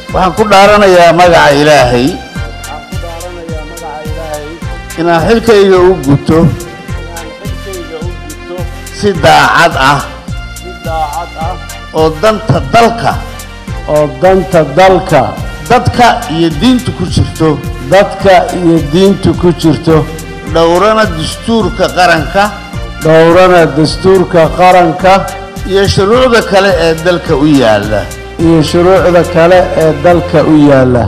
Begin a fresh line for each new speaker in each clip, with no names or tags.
waxaan ku dhaaranayaa magaca ilaahay
waxaan ku dhaaranayaa magaca ilaahay
inaan xilkayga u guto
inaan xilkayga u gudto
si daacad ah
si daacad ah
oo danta dalka
oo danta dalka
dadka iyo diinta ku jirto
dadka iyo diinta ku jirto
dhowrana dastuurka qaranka
dhowrana dastuurka qaranka
iyo shuruucda kale ee dalka u yaalla
iyo shuruucda kale ee dalka u yaalla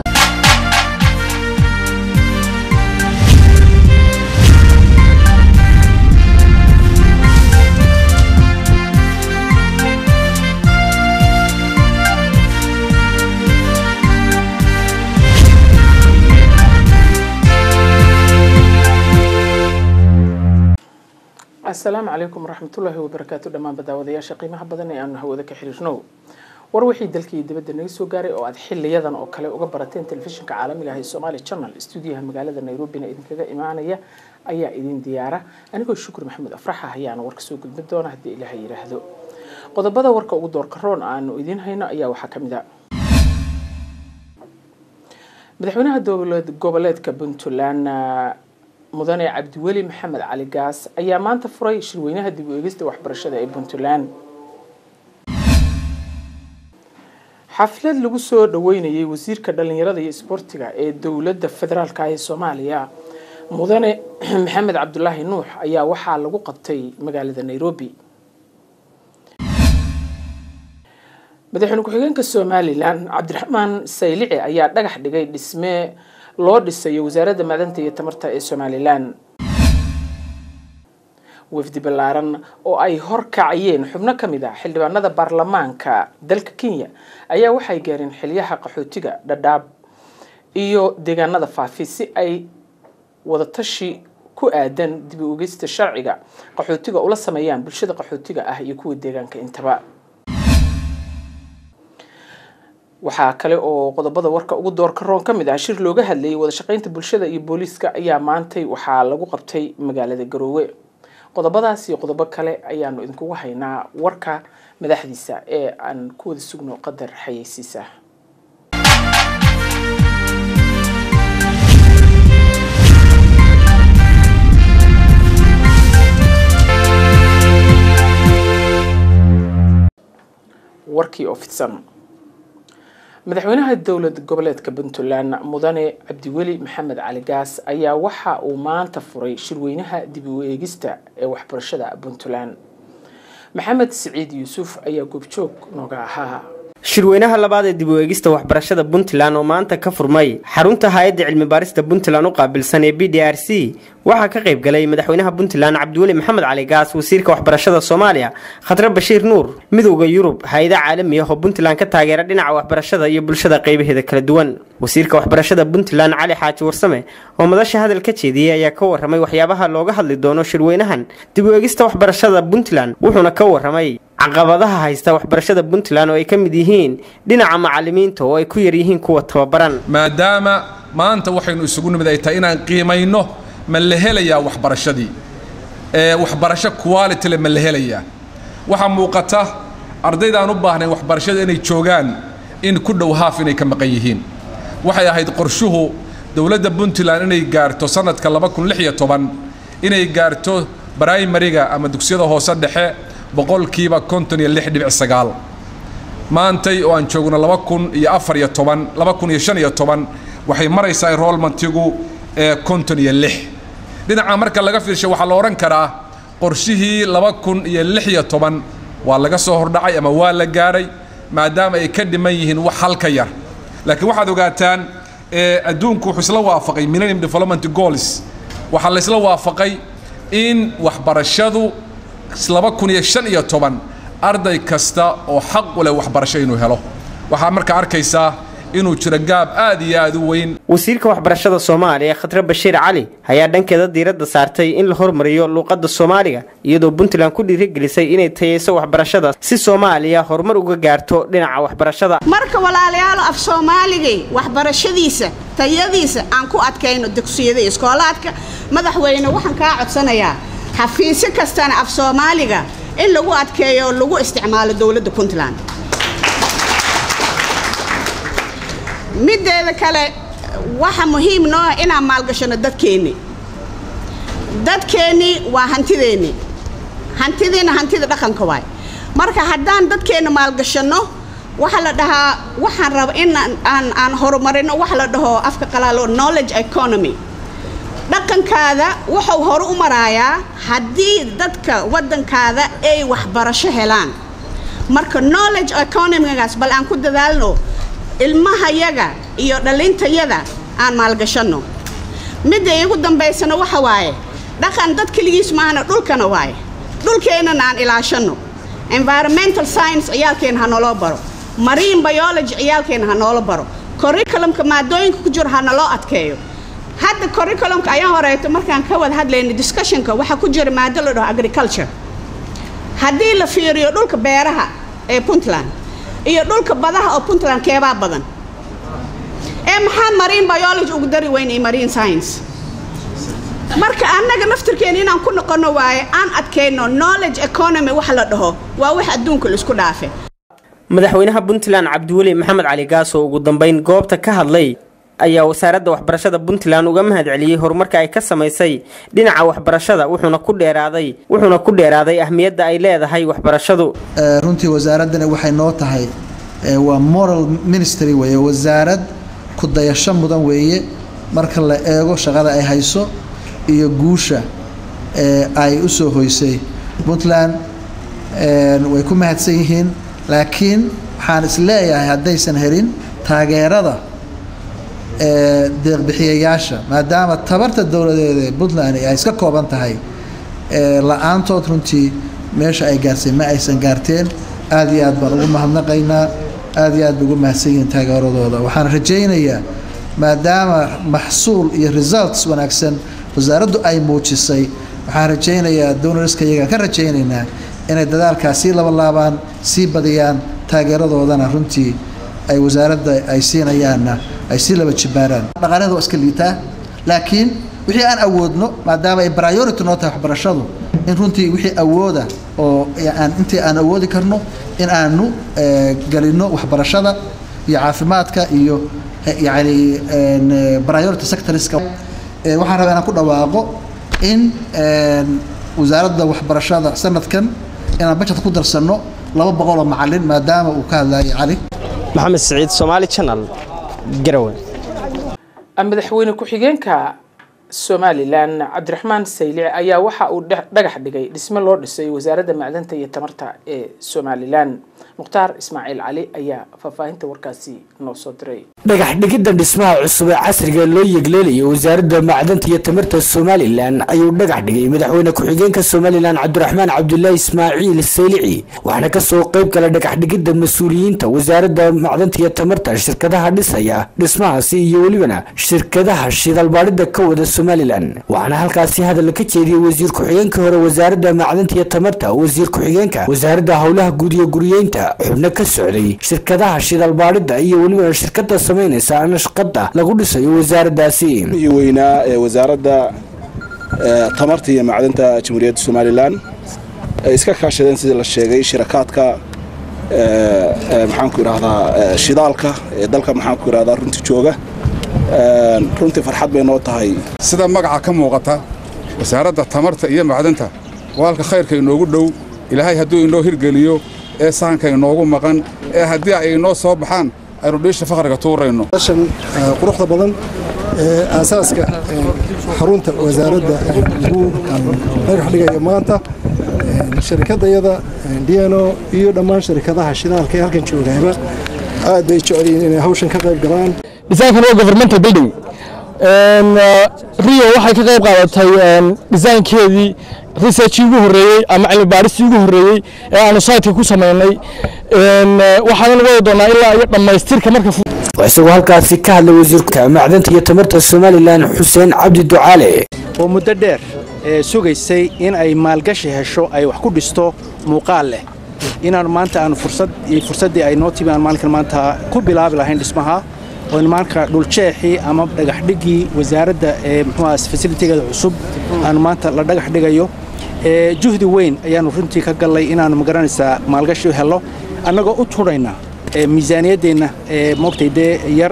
asalaamu calaykum waraxmatullaahi wabarakaatu dhammaan badaawadayaasha qiimaha badan ee aanu hawada ka xiriirno war wixii dalkii dibadda naga soo gaaray oo aad xiliyadan oo kale uga barateen telefishinka caalamiga ah ee somaali channel stuudiyaha magaalada nairobina idinkaga imaanaya ayaa idin diyaara anigoo shukri maxamed afraxa ayaana warka soo gudbin doona haddii ilaaha yidhaahdo qodobada warka ugu doorka roon aanu idiin hayno ayaa waxaa kamid a madaxweynaha dowlad goboleedka puntland mudane cabdiweli maxamed cali gaas ayaa maanta furay shirweynaha dib u eegista waxbarashada ee puntland xaflad lagu soo dhaweynayay wasiirka dhalinyarada iyo isboortiga ee dowladda federaalka ee soomaaliya mudane maxamed cabdulaahi nuux ayaa waxaa lagu qabtay magaalada nairobi madaxweyne ku-xigeenka somalilan cabdiraxmaan saylici ayaa dhagax dhigay dhisme loo dhisayo wasaaradda macdanta iyo tamarta ee somalilan wafdi ballaaran oo ay horkacayeen xubno ka mid ah xildhibaanada baarlamaanka dalka kenya ayaa waxay gaareen xilyaha qaxootiga dhadhaab iyo deegaanada faafi si ay wadatashi ku aadan dib u ogeysta sharciga qaxootiga ula sameeyaan bulshada qaxootiga ah iyo kuwa deegaanka intaba waxaa kale oo qodobada warka ugu doorka roon ka mid ah shir looga hadlayay wada shaqeynta bulshada iyo booliiska ayaa maantay waxaa lagu qabtay magaalada garoowe qodobadaas iyo qodobo kale ayaanu idinkugu haynaa warka madaxdiisa ee aan ku wada sugno qadar xayeysiisa warkii oo fidsan madaxweynaha dowlad goboleedka puntland mudane cabdiweli maxamed cali gaas ayaa waxa uu maanta furay shirweynaha dib u eegista ee waxbarashada puntland maxamed siciid yuusuf ayaa goobjoog nooga ahaa
shirweynaha labaad ee dib u eegista waxbarashada puntland oo maanta ka furmay xarunta hay-adda cilmi baarista puntland u qaabilsan ee b d r c waxaa ka qayb galay madaxweynaha puntland cabdiweli maxamed cali gaas wasiirka waxbarashada soomaaliya khadre bashiir nuur midowda yurub hay-ada caalami ah oo puntland ka taageera dhinaca waxbarashada iyo bulshada qaybaheeda kala duwan wasiirka waxbarashada puntland cali xaaji warsame oo madasha hadal ka jeediyey ayaa ka waramay waxyaabaha looga hadli doono shirweynahan dib u eegista waxbarashada puntland wuxuuna ka waramay caqabadaha haysta waxbarashada puntland oo ay ka mid yihiin dhinaca macalimiinta oo ay ku yar yihiin kuwa tababaran
maadaama maanta waxaynu isugu nimid ay tahay inaan qiimayno ma la helayaa waxbarashadii ee waxbarasho quality le ma la helayaa waxaa muuqata ardaydaan u baahnayn waxbarashada inay joogaan in ku dhow haaf inay ka maqan yihiin waxay ahayd qorshuhu dowladda puntland inay gaarto sanadka inay gaarto brimariga ama dugsiyada hoose dhexe boqolkiiba konton iyo lix dhibic sagaal maantay oo aan joogno laba kun iyo afar iyo toban laba kun iyo shan iyo toban waxay maraysaa enrollmentigu ee konton iyo lix dhinaca marka laga fiirsho waxaa la odhan karaa qorshihii laba kun iyo lix iyo toban waa laga soo hordhacay ama waa la gaaray maadaama ay ka dhiman yihiin wax halka yar laakiin waxaad ogaataan adduunku wuxuu isla waafaqay millennium development goals waxaa la isla waafaqay in waxbarashadu laba kun iyo shan iyo toban arday kasta oo xaq u leh waxbarasho inuu helo waxaa markaa arkaysaa inuu jiro gaab aad iyo aad u weyn
wasiirka waxbarashada soomaaliya khadre bashiir cali ayaa dhankeeda diiradda saartay in la hormariyo luuqadda soomaaliga iyadoo puntland ku dhiirigelisay inay tayeyso waxbarashada si soomaaliya horumar uga gaarto dhinaca waxbarashada
marka walaalayaalo af soomaaligay waxbarashadiisa tayadiisa aan ku adkayno dugsiyada iskoolaadka madaxweyne waxaan kaa codsanayaa xafiisyo kastana af soomaaliga in lagu adkeeyo oo lagu isticmaalo dowladda puntland middeeda kale waxa muhiim noo ah inaan maalgashano dadkeenni dadkeenni waa hantideenni hantidiina hantida dhaqanka waay marka haddaan dadkeenna maalgashanno waxaa la dhahaa waxaan raba in aan aan horumarino waxa la dhaho afka qalaalo knowledge economy dhaqankaada wuxuu horu u maraayaa haddii dadka waddankaada ay waxbarasho helaan marka knowledge economygaas bal aan ku dadaalno ilmahayaga iyo dhalintayada aan maalgashanno midda iigu dambaysana waxa waaye dhaqan dad keligiis maahana dhulkana waaye dhulkeennana aan ilaashanno environmental science ciyaalkeena ha naloo baro marine biology ciyaalkeena ha noola baro curriculumka maadooyinka ku jiro ha naloo adkeeyo hadda curriculumka ayaa horeeto markaan ka wada hadlayna discussionka waxaa ku jira maado la dhaho agriculture haddii la fiiriyo dhulka beeraha ee puntland iyo dhulka badaha oo puntland keebaa badan ee maxaan marine biology ugu dari weyna iyo marine science marka annaga naftirkeena inaan ku noqono waaye aan adkayno knowledge economy wax la dhaho waa wax adduunka laisku dhaafe
madaxweynaha puntland cabdiweli maxamed cali gaas oo ugu dambeyn goobta ka hadlay ayaa wasaaradda waxbarashada puntland uga mahad celiyey horumarka ay ka samaysay dhinaca waxbarashada wuxuuna ku dheeraaday wuxuuna ku dheeraaday ahmiyadda ay leedahay waxbarashadu
runtii wasaaraddani waxay noo tahay waa moral ministry weeye wasaarad ku dayasho mudan weeye marka la eego shaqada ay hayso iyo guusha ay u soo hoysay puntland way ku mahadsan yihiin laakiin waxaan is leeyahay haddaysan helin taageerada deeqbixiyayaasha maadaama tabarta dowladeeda ee puntland ay iska kooban tahay la-aantood runtii meesha ay gaarsay ma aysan gaarteen aada iyo aad baan ugu mahadnaqaynaa aada iyo aad bay ugu mahadsan yihiin taageeradooda waxaan rajaynayaa maadaama maxsuul iyo results wanaagsan wasaaraddu ay muujisay waxaan rajaynayaa downariska iyaga ka rajaynaynaa inay dadaalkaas sii labalaabaan sii badiyaan taageeradoodana runtii ay wasaaradda ay siinayaanna ay sii laba jibaaraan dhaqaalada waa iska liitaa laakiin wixii aan awoodno maadaama ay priority noo tahay waxbarashadu in runtii wixii awooda oo aan intii aan awoodi karno in aanu gelino waxbarashada iyo caafimaadka iyo yacni priority sectorska waxaan rabaa inaan ku dhawaaqo in wasaaradda waxbarashada sanadkan inaan bajetka ku darsanno laba boqoloo macalin maadaama uu ka hadlayay cali
maxamed siciid somaali channel garowe
madaxweyne ku-xigeenka somalilan cabdiraxmaan saylici ayaa waxa uu dhagax dhigay dhisme loo dhisay wasaaradda macdanta iyo tamarta ee somalilan mukhtaar ismaaciil cali ayaa faahfaahinta warkaasi noo soo diray
dhagax dhigidda dhismaha cusub ee casriga loo yegleelayo wasaaradda macdanta iyo tamarta somalilan ayuu dhagax dhigay madaxweyne ku-xigeenka somalilan cabdiraxmaan cabdulaahi ismaaciil saylici waxaana kasoo qayb gala dhagax dhigidda mas-uuliyiinta wasaaradda macdanta iyo tamarta shirkadaha dhisaya dhismahaasi iyo welibana shirkadaha shidalbaadhida ka wada somalilan waxaana halkaasi hadal ka jeediyey wasiir ku-xigeenka hore wasaaradda macdanta iyo tamarta wasiir ku-xigeenka wasaaradda howlaha guud iyo guriyeynta xubno ka socday shirkadaha shidalbaadhida iyo welibana shirkada samaynaysa nashqada lagu dhisayo wasaaraddaasi
iyo weynaa ee wasaaradda tamarta iyo macdanta jamhuuriyadda somalilan ay iska kaashadeen sidii la sheegay shirakaadka maxaanku idhahdaa shidaalka ee dalka maxaanku idhahdaa runtii jooga runtii farxad bay noo tahay
sida magaca ka muuqata wasaaradda tamarta iyo macdanta waalka khayrka inoogu dhow ilaahay hadduu inoo hirgeliyo ee sahanka inoogu maqan ee haddii ay inoo soo baxaan aynu dhiisha fakhriga tuurayno
shan quruxda badan ee aasaaska xarunta wasaaradda lagu dhagax dhigayo maanta sharikadayada dno iyo dhammaan sharikadaha shidaalka ee halkan joogayba aad bay jecel yihiin inay hawshan ka qayb galaan
designkan waa governmental building rio waxay ka qayb qaadatay designkeedii researchii ugu horreeyey ama cilmi baaristii ugu horreeyey ee aanu saytka ku samaynay waxaanan wadi doonaa ilaa iyo dhammaystirka marka
isagoo halkaasi ka hadlay wasiirka macdanta iyo tamarta somalilan xuseen cabdi ducaale
oo muddo dheer ee sugaysay in ay maalgashi hesho ay wax ku dhisto muuqaal leh inaan maanta aan fursad iyo fursaddii ay noo timi aan maalinkan maanta ku bilaabi lahayn dhismaha oo maanka dhuljeexii ama dhagaxdhigii wasaaradda ee muxuuaha fasilitigeeda cusub aan maanta la dhagax dhigayo juhdi weyn ayaannu runtii ka gallay inaannu magaranaysaa maalgashi u helno annagoo u tudhayna miisaaniyaddeenna ee moogtay dee yar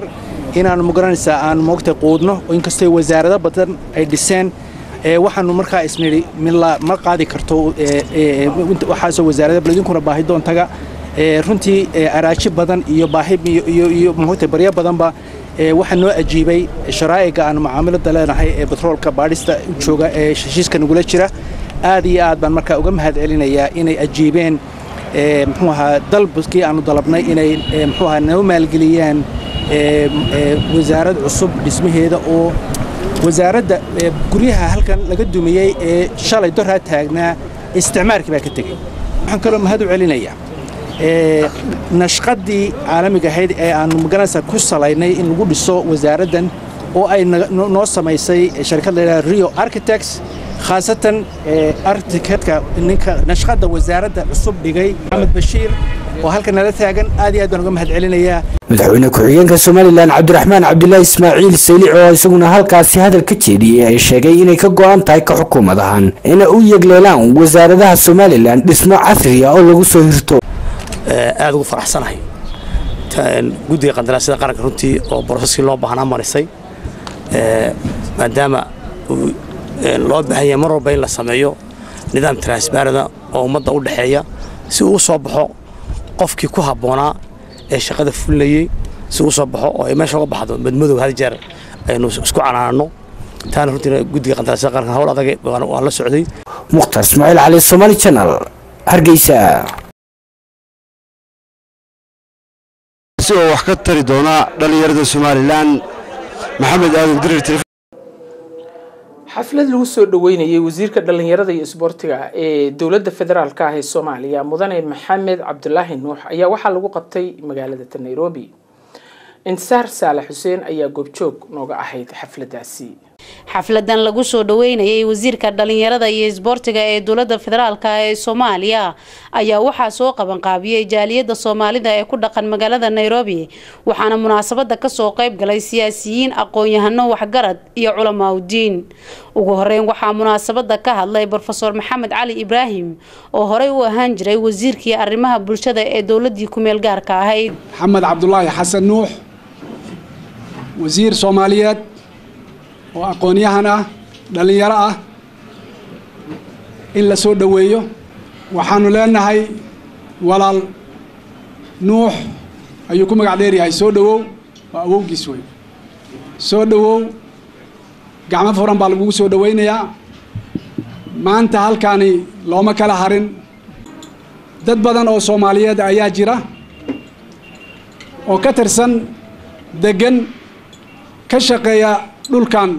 inaanu magaranaysaa aan moogtay quudno inkastoo wasaarado badan ay dhiseen waxaanu markaa isnidhi ma qaadi karto waxaasoo wasaarada baladinkuna baahi doontaga runtii araaji badan iyo baahi iyo moogtay baryo badanba waxaa noo ajiibay sharaa'iga aan macaamilada leenahay ee batroolka baadhista jooga ee heshiiska nagula jira aad iyo aad baan markaa uga mahad celinayaa inay ajiibeen muxuu ahaa dalbkii aanu dalabnay inay muxuu ahaa noo maalgeliyaan wasaarad cusub dhismaheeda oo wasaaradda guryaha halkan laga dumiyey ee shalay doraa taagnaa isticmaalkii baa ka tegey waxaan kaloo mahad u celinayaa nashqadii caalamiga ahayd ee aanu magaranaysa ku salaynay in lagu dhiso wasaaraddan oo ay noo samaysay sharikad la yidhaha rio architects khaasatan architectka ninka nashqadda wasaaradda cusub dhigay maxamed bashiir oo halkan nala taagan aad iyo aad baan uga mahad celinayaa
madaxweyne ku-xigeenka somalilan cabdiraxmaan cabdulaahi ismaaciil saylic oo isaguna halkaasi hadal ka jeediyey ay sheegay inay ka go'an tahay ka xukuumad ahaan inay u yegleelaan wasaaradaha somalilan dhismo casriya oo lagu soo hirto
aad ugu faraxsanahay guddiga qandaraasyada qaranka runtii oo broseskii loo baahnaa marisay maadaama loo baahan yahay mar walba in la sameeyo nidaam transbarada oo ummadda u dhexeeya si uu soo baxo qofkii ku habboonaa ee shaqada fulinayey si uu soo baxo oo ay meesha uga baxdo madmadow hal jeer aynu isku canaanno taana runtii guddiga qandaraasyada qaranka hawl adag waan la socday
mukhtar ismaaciil cali somaali channel hargeysa
si oo wax ka tari doona dhallinyarada somalilan maxamed aadan dirir
xaflad lagu soo dhaweynayay wasiirka dhallinyarada iyo isboortiga ee dowladda federaalka ah ee soomaaliya mudane maxamed cabdulaahi nuux ayaa waxaa lagu qabtay magaalada nairobi intisaar saalax xuseen ayaa goobjoog nooga ahayd xafladaasi
xafladan lagu soo dhaweynayay wasiirka dhalinyarada iyo isboortiga ee dowlada federaalk ee soomaaliya ayaa waxaa soo qabanqaabiyey jaaliyada soomaalida ee ku dhaqan magaalada nairobi waxaana munaasabada kasoo qeyb galay siyaasiyiin aqoon-yahano waxgarad iyo culamaa udiin ugu horeyn waxaa munaasabada ka hadlay rofeor maxamed cali ibraahim oo horey u ahaan jiray wasiirkii arrimaha bulshada ee dowladii kumeel gaarka ahayd
maxamed cabdulaahi xasan nuux wasiir soomaaliyeed oo aqoon-yahan ah dhallinyaro ah in la soo dhoweeyo waxaanu leenahay walaal nuux ayuu ku magac dheeryahay soo dhowow waa awowgiis wey soo dhowow gacmo furan baa lagugu soo dhoweynayaa maanta halkaani looma kala harin dad badan oo soomaaliyeed ayaa jira oo ka tirsan deggan ka shaqeeya dhulkan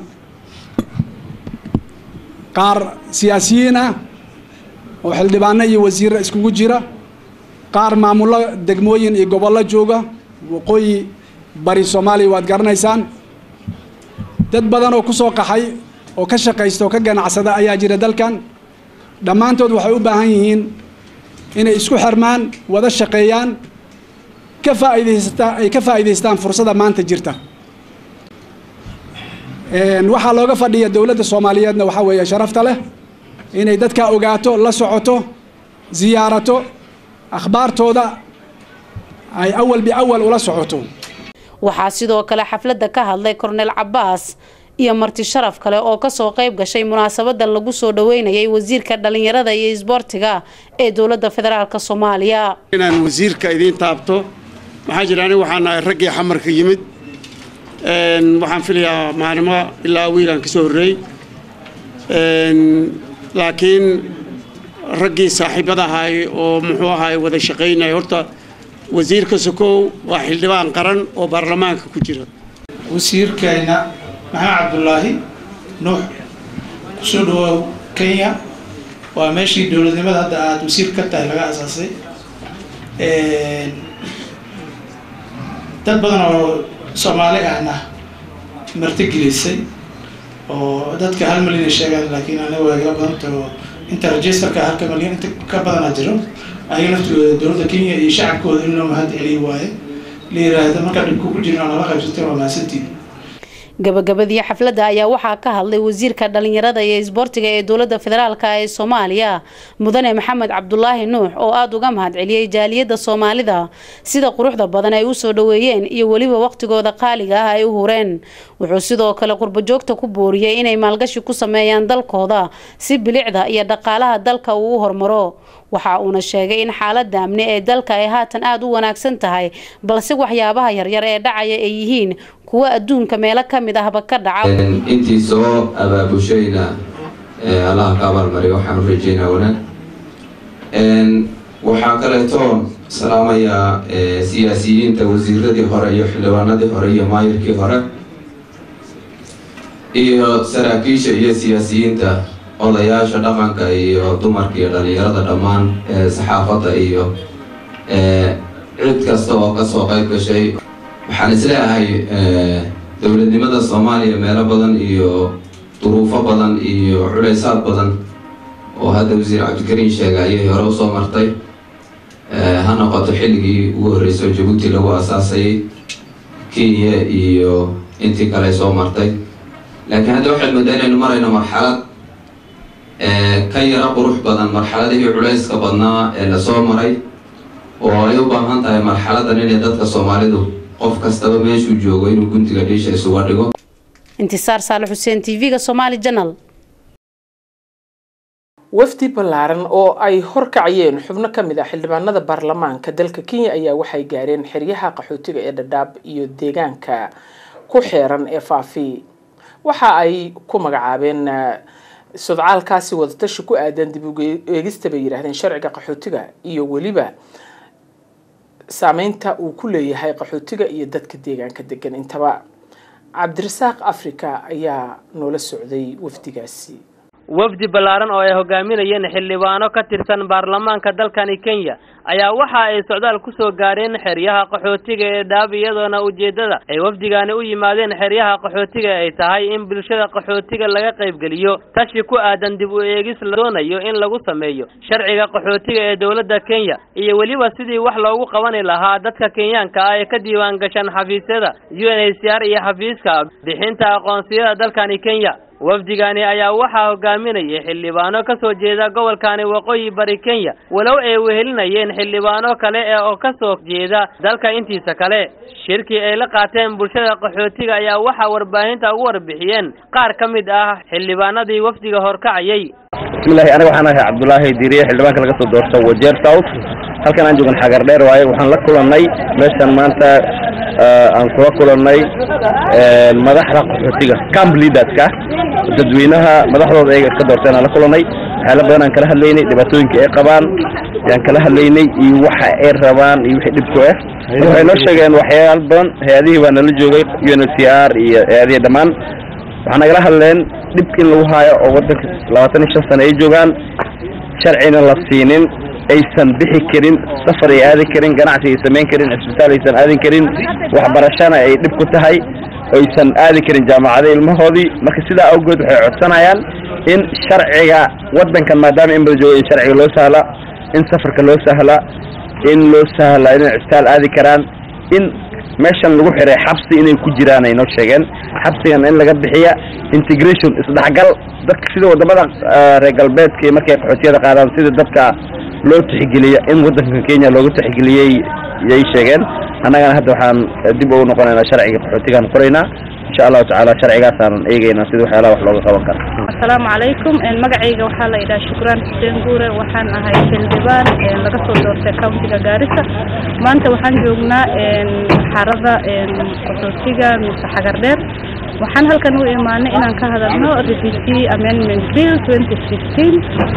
qaar siyaasiyiin ah oo xildhibaano iyo wasiirra iskugu jira qaar maamullo degmooyin iyo gobollo jooga waqooyi bari soomaaliya waad garanaysaan dad badan oo ku soo qaxay oo ka shaqaysta oo ka ganacsada ayaa jira dalkan dhammaantood waxay u baahan yihiin inay isku xirmaan wada shaqeeyaan ka faa'iidaysta ay ka faa'iidaystaan fursadda maanta jirta waxaa looga fadhiya dowladda soomaaliyeedna waxaa weeye sharafta leh inay dadka ogaato la socoto ziyaarato akhbaartooda ay awal biawal ula socoto
waxaa sidoo kale xafladda ka hadlay korneel cabaas iyo marti sharaf kale oo kasoo qeyb gashay munaasabadan lagu soo dhaweynayay wasiirka dhalinyarada iyo isboortiga ee dowladda federaalk soomaaliya
inaan wasiirka idiin taabto maxaa jira aniga waxaan nahay raggii xamarka yimid waxaan filayaa maalimo ilaa wiilaan kasoo horreey laakiin raggii saaxiibada ahaay oo muxuu ahaay wada shaqaynaya horta wasiirka sokow waa xildhibaan qaran oo baarlamaanka ku jira
wasiirkeena maxamed cabdulaahi nuux kusoo dhawaaw kenya waa meeshii dowladnimada hadda aada wasiir ka tahay laga asaasay dad badan oo soomaali ahna martigelisay oo dadka hal milyan ay sheegaan laakiin aniga waa iga badantaho inta registerka halka milyan inta ka badana jiro ayaga naftooda dowladda kenya iyo shacabkooda in loo mahad celiyo waaye la yiraahdo markaa dhibku ku jirna nala qaybsatay waa mahadsantiin
gabagabadii xafladda ayaa waxaa ka hadlay wasiirka dhalinyarada iyo isboortiga ee dowladda federaalk ee soomaaliya mudane maxamed cabdulaahi nuux oo aada uga mahad celiyey jaaliyadda soomaalida sida quruxda badan ay usoo dhaweeyeen iyo weliba waqtigooda qaaliga ah ay u hureen wuxuu sidoo kale qurbajoogta ku booriyey inay maalgashi ku sameeyaan dalkooda si bilicda iyo dhaqaalaha dalka uu u hormaro waxa uuna sheegay in xaalada amni ee dalka ay haatan aada u wanaagsan tahay balse waxyaabaha yaryar ee dhacaya ay yihiin kuwa adduunka meelo ka mid ahba ka dhaca
intii soo abaabushayna allaha ka abaalmariyo waxaan u rajeynaa wanaag waxaa kaleeto salaamayaa siyaasiyiinta wasiiradii hore iyo xildhibaanadii hore iyo maayirkii hore iyo saraakiisha iyo siyaasiyiinta odayaasha dhaqanka iyo dumarka iyo dhalinyarada dhammaan saxaafadda iyo cid kasta oo kasoo qayb gashay waxaan isleeyahay dowladnimada soomaaliya meelo badan iyo duruufo badan iyo culaysaad badan oo hadda wasiir cabdikariin sheega ayay hore usoo martay ha noqoto xilligii ugu horreysay jabuuti lagu asaasayay kenya iyo intii kale soo martay laakiin hadda waxaad moodaa inaynu marayno marxalad ka yaro qurux badan marxaladihii culayska badnaa ee lasoo maray oo ay u baahan tahay marxaladan inay dadka soomaalidu qof kastaba meeshuu joogo inuu guntiga dhiisha isuga dhigo
intisaar saale xuseen t v-ga somaali janal
wafdi ballaaran oo ay horkacayeen xubno ka mid ah xildhibaanada baarlamaanka dalka kenya ayaa waxay gaareen xeryaha qaxootiga ee dhadhaab iyo deegaanka ku xeeran ee faafi waxa ay ku magacaabeen sodcaalkaasi wadatashi ku aadan dib u eegista bay yidhaahdeen sharciga qaxootiga iyo weliba saameynta uu ku leeyahay qaxootiga iyo dadka deegaanka degan intaba cabdirasaaq africa ayaa noola socday wafdigaasi
wafdi ballaaran oo ay hogaaminayeen xildhibaano ka tirsan baarlamaanka dalkani kenya ayaa waxa ay socdaal ku soo gaareen xeryaha qaxootiga ee dhaab iyadoona ujeeddada ay wafdigaani u yimaadeen xeryaha qaxootiga ay tahay in bulshada qaxootiga laga qaybgeliyo tashi ku aadan dib u eegis la doonayo in lagu sameeyo sharciga qaxootiga ee dowladda kenya iyo weliba sidii wax loogu qabani lahaa dadka kenyaanka ah ee ka diiwaan gashan xafiisyada u n h c r iyo xafiiska bixinta aqoonsiyada dalkani kenya wafdigani ayaa waxaa hogaaminayay xildhibaano ka soo jeeda gobolkani waqooyi bari kenya walow ay wehelinayeen xildhibaano kale ee oo ka soo jeeda dalka intiisa kale shirkii ay la qaateen bulshada qaxootiga ayaa waxaa warbaahinta ugu warbixiyeen qaar ka mid ah xildhibaanadii wafdiga horkacayay
bismillahi aniga waxaan ahay cabdulaahi diiriye xildhibaanka laga soo doorto wajeer south halkan aan joogan xagar dheer waaye waxaan la kulannay meeshan maanta aan kula kulannay madaxda qaxootiga camp leaderska dadweynaha madaxdooda ayaga iska doorteen aan la kulannay waxyaala badan aan kala hadlaynay dhibaatooyinka ay qabaan yaan kala hadlaynay iyo waxa ay rabaan iyo wixii dhibku ah waxay noo sheegeen waxyaalo badan hay-adihii baa nala joogay u n h c r iyo hay-adihii dhammaan waxaa nagala hadleen dhib in lagu haayo oo waddanka labaatan iyo shan sano ay joogaan sharcina la siinin aysan bixi karin safar ay aadi karin ganacsi ay samayn karin cisbitaal aysan aadin karin waxbarashana ay dhib ku tahay aysan aadi karin jaamacada ilmahoodii marka sidaa awgeed waxay codsanayaan in sharciga waddankan maadaama in bada joogo in sharciga loo sahla in safarka loo sahla in loo sahla inay cisbitaal aadi karaan in meeshan lagu xiray xabsi inay ku jiraan ay noo sheegeen xabsigan in laga bixiya integration isdhexgal dadka sida wadamada reer galbeedka iyo markay qaxootiyada qaadaan sida dadka loo tixgeliya in waddanka kenya looga tixgeliyey yay sheegeen annagana hadda waxaan dib ugu noqonaynaa sharciga qaxootigaan qoraynaa insha allahu tacaala sharcigaasaan eegaynaa sida waxyaalaha wax looga qaban karo
asalaamu calaykum magacayga waxaa la yidhaha shukraan xuseen guure waxaan ahay xildhibaan laga soo doortay countiga gaarisa maanta waxaan joognaa xarada qaxootiga mise xagar dheer waxaan halkan u imaanay inaan ka hadalno refugee amendment bill twenty fifteen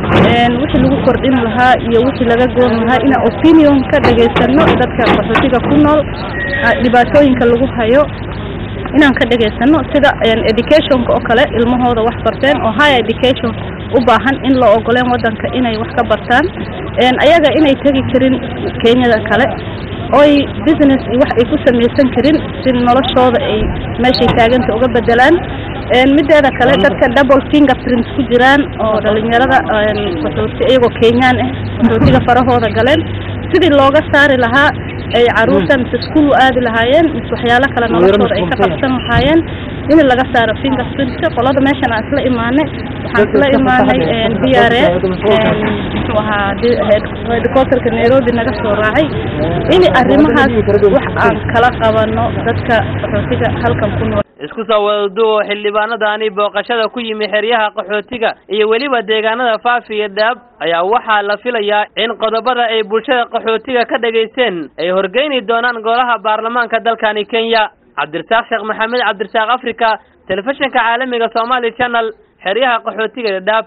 wixii lagu kordhin lahaa iyo wixii laga goon lahaa inaan opinion ka dhageysano dadka qaxootiga ku nool dhibaatooyinka lagu hayo inaan ka dhageysano sida educationka oo kale ilmahooda wax barteen oo high education u baahan in loo ogoleen wadanka inay wax ka bartaan ayaga inay tegi karin kenyada kale oy business iyo wax ay ku samaysan karin si noloshooda ay meeshay taaganta uga bedelaan mideeda kale dadka double fingerprints ku jiraan oo dhalinyarada qaxooti iyagoo kenyaan ah qaxootiga farahooda galeen sidii looga saari lahaa ay caruurta mise iskuul u aadi lahaayeen mise waxyaalo kale noloshooda ay ka qabsan lahaayeen in laga saaro fingerprintka qolada meeshan aan isla imaanay waxaan isla imaanay b r a muxuu ahaa headquarterka nairobi naga soo raacay in arrimahaas wax aan kala qabano dadka qaxootiga halkan ku nool
isku soo wadaduwo xildhibaanadani booqashada ku yimi xeryaha qaxootiga iyo weliba deegaanada faafi iyo dhaab ayaa waxaa la filayaa in qodobada ay bulshada qaxootiga ka dhagaysteen ay horgeyni doonaan golaha baarlamaanka dalkani kenya cabdirasaaq sheekh maxamed cabdirasaaq africa telefishinka caalamiga somali channel xeryaha qaxootiga iyo dhaab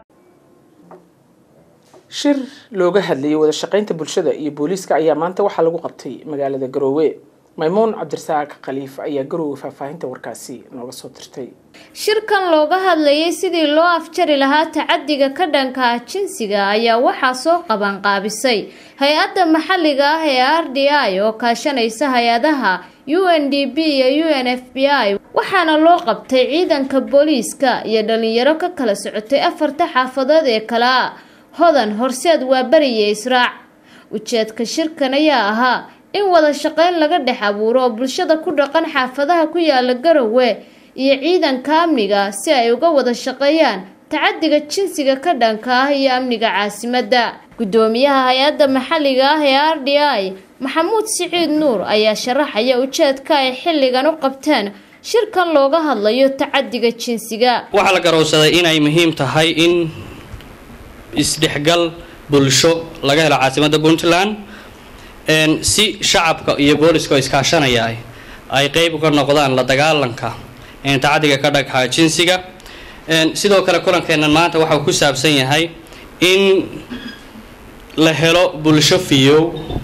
shir looga hadlayay wada shaqaynta bulshada iyo booliiska ayaa maanta waxaa lagu qabtay magaalada garoowe maymuun cabdirasaaq khaliif ayaa garoowe faahfaahinta warkaasi nooga soo dirtay
shirkan looga hadlayay sidii loo afjari lahaa tacadiga ka dhanka ah jinsiga ayaa waxaa soo qabanqaabisay hay-adda maxalliga ah ee r d i oo kaashanaysa hay-adaha u n d b iyo u n f b i waxaana loo qabtay ciidanka booliiska iyo dhalinyaro ka kala socotay afarta xaafadood ee kale a hodan horseed waa beriya israac ujeedka shirkan ayaa ahaa in wada shaqayn laga dhex abuuro oo bulshada ku dhaqan xaafadaha ku yaala garowe iyo ciidanka amniga si ay uga wada shaqeeyaan tacadiga jinsiga ka dhanka ah iyo amniga caasimadda guddoomiyaha hay-adda maxalliga ah ee r d i maxamuud siciid nuur ayaa sharaxaya ujeedka ay xilligan u qabteen shirkan looga hadlayo tacadiga jinsiga
waxaa la garowsaday inay muhiim tahay in isdhexgal bulsho laga helo caasimadda puntland si shacabka iyo booliska oo iskaashanaya ay qeyb uga noqdaan la dagaalanka tacadiga ka dhagxa jinsiga sidoo kale kulankeennan maanta waxau ku saabsan yahay in la helo bulsho fiyow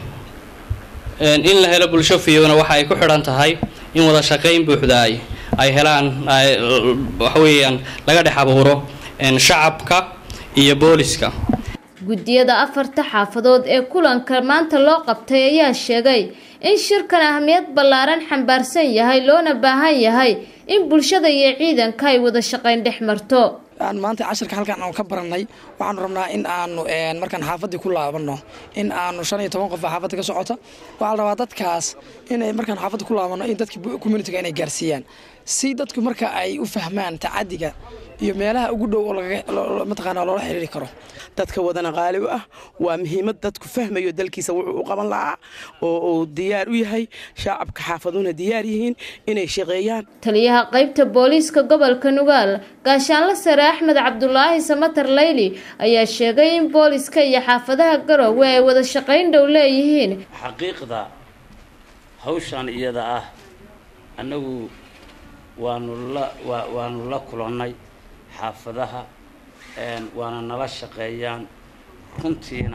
in la helo bulsho fiyowna waxa ay ku xidhan tahay in wada shaqayn buuxda ay ay helaan waxa weeyaan laga dhex abuuro shacabka iyo booliska
guddiyada afarta xaafadood ee kulanka maanta loo qabtay ayaa sheegay in shirkan ahmiyad ballaaran xambaarsan yahay loona baahan yahay in bulshada iyo ciidanka ay wada shaqayn dhex marto
maanta cashirka halkan aanu ka baranay waxaanu rabnaa in aanu markaan xaafadii ku laabano in aanu shan iyo toban qof xaafadda ka socota waxaa la rabaa dadkaas inay markaan xaafadda ku laabano in dadka communitiga inay gaarsiiyaan si dadku marka ay u fahmaan tacadiga iyo meelaha ugu dhow oo mataqaanaa loola xiriiri karo
dadka wadana qaali u ah waa muhiimad dadku fahmayo dalkiisa wuxuu u qaban lahaa oo uu diyaar u yahay shacabka xaafaduna diyaar yihiin inay shaqeeyaan
taliyaha qaybta booliiska gobolka nugaal gaashaanle sare axmed cabdulaahi samatar leyli ayaa sheegay in booliiska iyo xaafadaha garoowe ay wada shaqayn dhow leeyihiin
xaqiiqda hawshan iyada ah annagu waanu la waanu la kulannay xaafadaha waana nala shaqeeyaan runtiina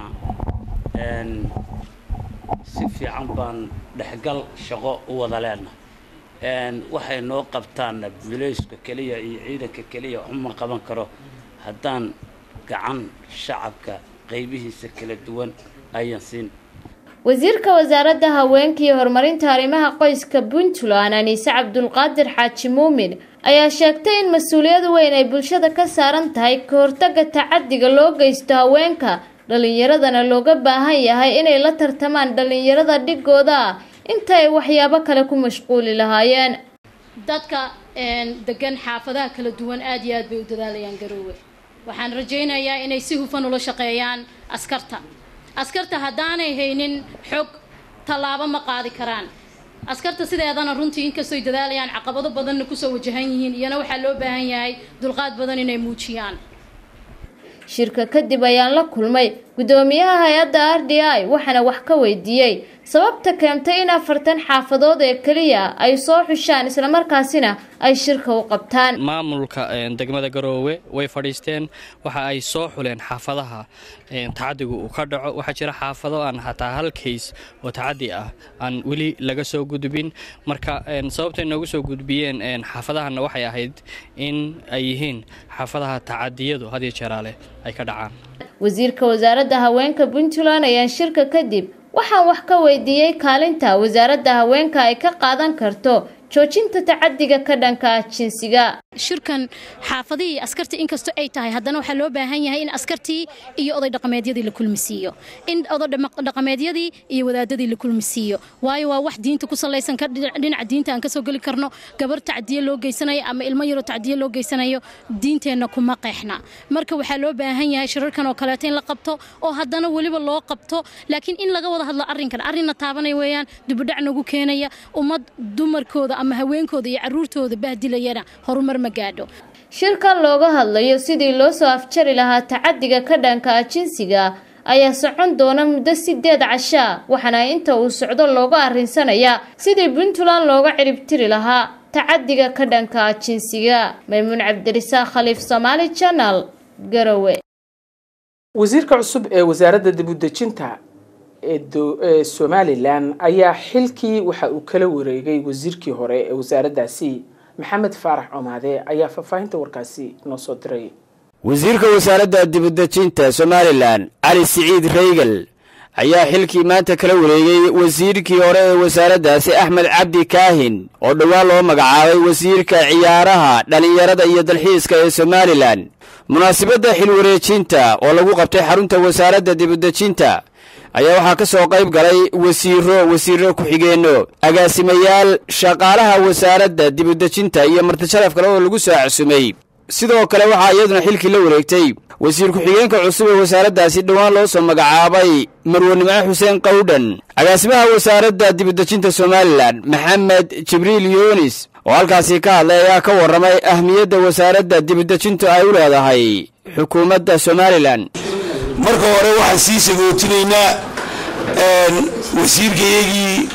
si fiican baan dhexgal shaqo u wada leenahay waxay noo qabtaanna bilayska keliya iyo ciidanka keliya waxuma qaban karo haddaan gacan shacabka qaybihiisa kala duwan ayan siin
wasiirka wasaaradda haweenka iyo horumarinta arrimaha qoyska puntland aniise cabdulqaadir xaaji muumin ayaa sheegtay in mas-uuliyad weyn ay bulshada ka saaran tahay ka hortaga tacadiga loo geysto haweenka dhalinyaradana looga baahan yahay inay la tartamaan dhalinyarada dhigooda ah inta ay waxyaabo kale ku mashquuli lahaayeen
dadka degan xaafadaha kala duwan aad iyo aad bay u dadaalayaan garoowe waxaan rajaynayaa inay si hufan ula shaqeeyaan askarta askarta haddaanay haynin xog tallaabo ma qaadi karaan askarta sideedana runtii inkastoy dadaalayaan caqabado badanna kusoo wajahan yihiin iyana waxaa loo baahan yahay dulqaad badan inay muujiyaan
shirka kadib ayaan la kulmay guddoomiyaha hay-adda r d i waxaana wax ka weydiiyey sababta keentay in afartan xaafadood ee keliya ay soo xushaan islamarkaasina ay shirka u qabtaan
maamulka degmada garoowe way fadhiisteen waxa ay soo xuleen xaafadaha tacadigu uu ka dhaco waxaa jira xaafado aan hataa hal kays oo tacadi ah aan weli laga soo gudbin marka sababtay noogu soo gudbiyeen xaafadahana waxay ahayd in ay yihiin xaafadaha tacadiyadu had iyo jeeraale ay ka dhacaan
wasiirka wasaaradda haweenka puntland ayaan shirka kadib waxaan wax ka weydiiyey kaalinta wasaaradda haweenka ay ka qaadan karto joojinta tacadiga ka dhanka ah jinsiga
shirkan xaafadihii askartii inkastoo ay tahay haddana waxaa loo baahan yahay in askartii iyo oday dhaqameedyadii la kulmisiiyo in oday dhaqameedyadii iyo wadaadadii la kulmisiiyo waayo waa wax diinta ku salaysan dhinaca diinta aan kasoo geli karno gabar tacdiye loo geysanayo ama ilmo yaroo tacdiye loo geysanayo diinteenna kuma qeexna marka waxaa loo baahan yahay shirarkan oo kaleeto in la qabto oo haddana weliba loo qabto laakiin in laga wada hadlo arrinkan arrinna taabanaya weeyaan dibudhac nagu keenaya ummad dumarkooda ama haweenkooda iyo caruurtooda bahdilayana horumar ma gaadho
shirkan looga hadlayo sidii loo soo afjari lahaa tacadiga ka dhanka ah jinsiga ayaa socon doona muddo sideed cashaa waxaana inta uu socdo looga arrinsanayaa sidii puntland looga ciribtiri lahaa tacadiga ka dhanka ah jinsiga maymuun cabdirisaaq khaliif somaali janal garowe
wasiirka cusub ee wasaaradda dibudejinta ee somalilan ayaa xilkii waxa uu kala wareegay wasiirkii hore ee wasaaraddaasi maxamed faarax comaade ayaa faahfaahinta warkaasi noo soo diray
wasiirka wasaaradda dibudejinta somalilan cali siciid reygel ayaa xilkii maanta kala wareegay wasiirkii hore ee wasaaraddaasi axmed cabdi kaahin oo dhowaan loo magacaabay wasiirka ciyaaraha dhallinyarada iyo dalxiiska ee somalilan munaasabadda xilwareejinta oo lagu qabtay xarunta wasaaradda dibudejinta ayaa waxaa ka soo qayb galay wasiiro wasiiro ku-xigeenno agaasimayaal shaqaalaha wasaaradda dibudejinta iyo martisharaf kale oo lagu soo casumay sidoo kale waxaa iyaduna xilkii la wareegtay wasiir ku-xigeenka cusub ee wasaaraddaasi dhowaan loo soo magacaabay marwanimco xuseen qawdhan agaasimaha wasaaradda dibudejinta somalilan maxamed jibriil yunis oo halkaasi ka hadlay ayaa ka warramay ahmiyadda wasaaradda dibudejintu ay u leedahay xukuumadda somalilan
marka hore waxaan sii sagootinaynaa wasiirkayagii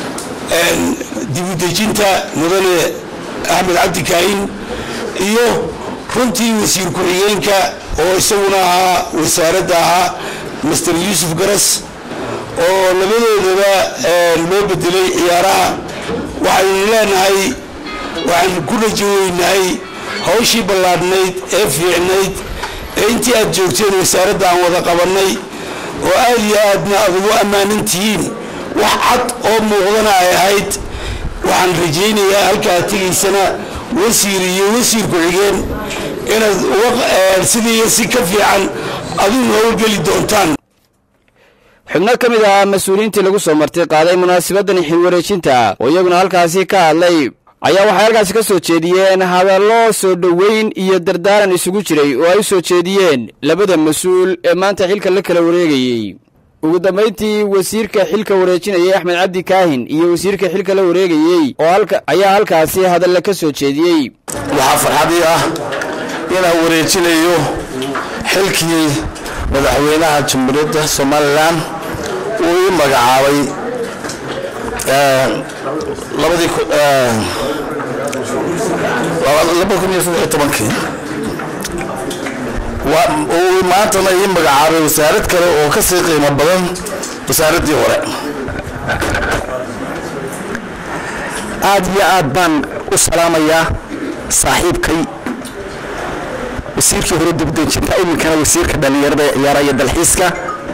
dibudejinta mudane axmed cabdi kaahin iyo runtii wasiir ku-xigeenka oo isaguna ahaa wasaaradda ahaa master yuusuf garas oo labadoodaba loo bedelay ciyaaraha waxaynu leenahay waxaan ku rajoweynahay hawshii ballaadhnayd ee fiicnayd ee intii aad joogteen wasaaradda aan wada qabannay oo aad iyo aadna aad ugu ammaanan tihiin wax cad oo muuqdana ay ahayd waxaan rajaynayaa halkaad tegaysana wasiir iyo wasiir ku-xigeen inaad sidii si ka fiican adigu howlgeli doontaan
xubno ka mid ahaa mas-uuliyiintii lagu soo martay qaaday munaasabaddan xilwareejinta oo iyaguna halkaasi ka hadlay ayaa waxay halkaasi ka soo jeediyeen hadallo soo dhoweyn iyo dardaaran isugu jiray oo ay u soo jeediyeen labada mas-uul ee maanta xilka la kala wareegayey ugu dambayntii wasiirka xilka wareejinayay axmed cabdi kaahin iyo wasiirka xilka la wareegayey oo ayaa halkaasi hadalle ka soo jeediyey
waxaa farxadii ah inaan wareejinayo xilkii madaxweynaha jamhuuriyadda somalilan uu ii magacaabay labadii laba kun iyo saddex tobankii uu maantana ii magacaabay wasaarad kale oo ka sii qiimo badan wasaaraddii hore
aad iyo aad baan u salaamayaa saaxiibkay wasiirkii hore dibdejinta iminkana wasiirka dhallinyarada ee ciyaaraha iyo dalxiiska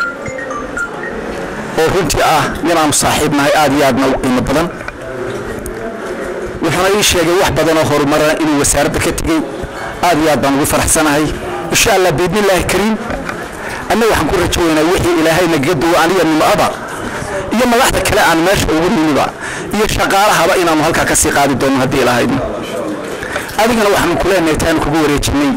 oo runtii ah inaanu saaxiibnahay aad iyo aadna u qiimo badan wuxuuna ii sheegay wax badan oo horumarana inuu wasaaradda ka tegey aad iyo aad baan ugu faraxsanahay insha allah biidnillaahi kariim annaga waxaan ku rajaweynaa wixii ilaahay nagaga duwo aniga nimcada iyo madaxda kale aan meesha ugu nimiba iyo shaqaalahaba inaanu halkaa ka sii qaadi doono haddii ilaahayno adigana waxaanu ku leenahay taanu kugu wareejinay